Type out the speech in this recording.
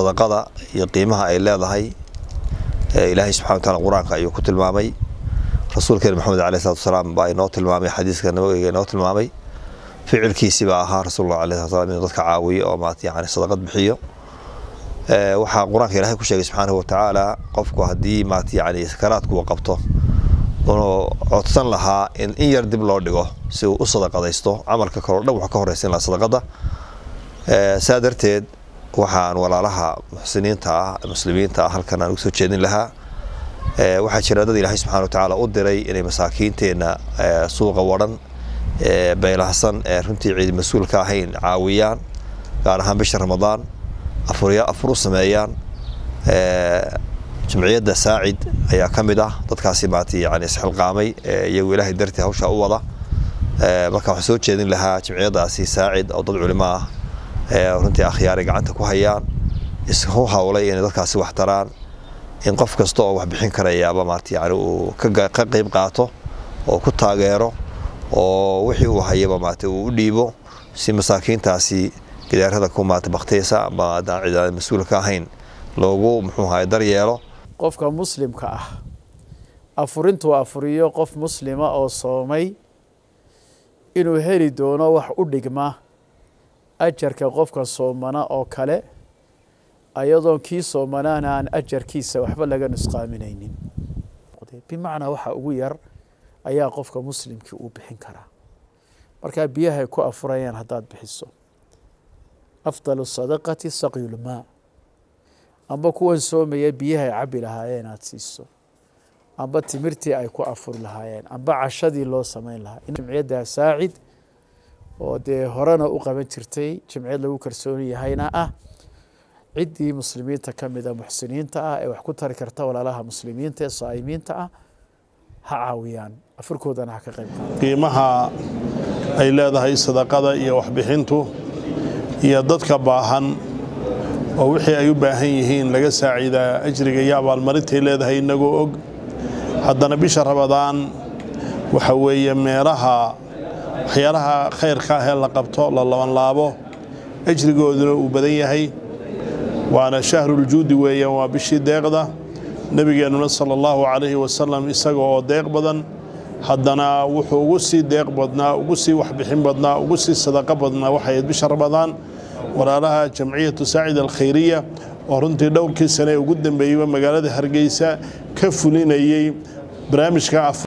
sadaqada iyo qiimaha ay leedahay ilaahay subxana wa taala qur-aanka ayuu ku tilmaamay rasuulkeena maxamed aleh salatu wasalaam baa inoo tilmaamay xadiiska nabawiga inoo tilmaamay ficilkiisii baa ahaa rasuulullah aleh salatu salam inuu dadka caawiyo oo maat yani sadaqad bixiyo waxaa qur-aanka ilahay ku sheegay subxaanahu watacaala qofku haddii maat yani sakaraadku uu qabto unuu codsan lahaa in in yar dib loo dhigo si uu u sadaqadaysto camalka kaleo dhan wuxuu ka horeysan lahaa sadaqada saa darteed waxaan walaalaha muxsiniinta ah muslimiinta ah halkan aan ugu soo jeedin lahaa waxaa jira dad ilaahay subxana watacaala u diray inay masaakiinteenna suuqa wadhan beylahsan ee runtii ciid mas-uul ka ahayn caawiyaan gaar ahaan bisha ramadaan afur u sameeyaan jimciyadda saacid ayaa ka mid ah dadkaasi maat yani isxilqaamay iyagu ilaahay dartii hawshaa u wada marka waxaan soo jeedin lahaa jimciyaddaasi saacid oo dad culimo ah runtii akhyaaray gacanta ku hayaan isku hawlay inay dadkaasi wax taraan in qof kasta oo wax bixin karayaaba maat yani uu ka qeyb qaato oo ku taageero oo wixii uu hayaba maat uu u dhiibo si masaakiintaasi gidaarada ku maata bakteysa ama adaan cid mas-uul ka ahayn loogu muxuu ahay daryeelo qofka muslimka ah afurintuu afuriyo qof muslima oo soomay inuu heli doono wax u dhigma ajarka qofka soomana oo kale ayadoon kii soomanaana aan ajarkiisa waxba laga nusqaaminaynin bimacnaa waxa ugu yar ayaa qofka muslimkii uu bixin karaa markaa biyahay ku afurayaan haddaad bixiso afdalu sadaqati saqyulmaa amba kuwan soomaya biyahay cabi lahaayeen aada siiso amba timirtii ay ku afuri lahaayeen amba cashadii loo samayn lahaa jimciyadda saacid oo dee horena u qaban jirtay jimciyad lagu kalsoon yahayna ah ciddii muslimiinta ka mida muxsiniinta ah ee wax ku tari karta walaalaha muslimiinta ee saa'imiinta ah ha caawiyaan afurkoodana ha ka qayb qaata qiimaha ay leedahay sadaqada iyo waxbixintu iyo dadka baahan oo wixii ay u baahan yihiin laga saaciidaa ajriga iyo abaalmarintay leedahay inagoo og haddana bisha rabadaan waxa weeye meelaha waxyaalaha khayrka ah ee la qabto la labanlaabo ajrigooduna uu badan yahay waana shahruljuudi weeyaan waa bishii deeqda nebigeennuna sala allahu calayhi wasalam isaga oo deeq badan haddana wuxuu ugu sii deeq badnaa ugu sii waxbixin badnaa ugu sii sadaqo badnaa waxay bisha ramadaan walaalaha jamciyatu saacid alkhayriya oo runtii dhowrkii sane ugu dambeeyeyba magaalada hargeysa ka fulinayey barnaamijka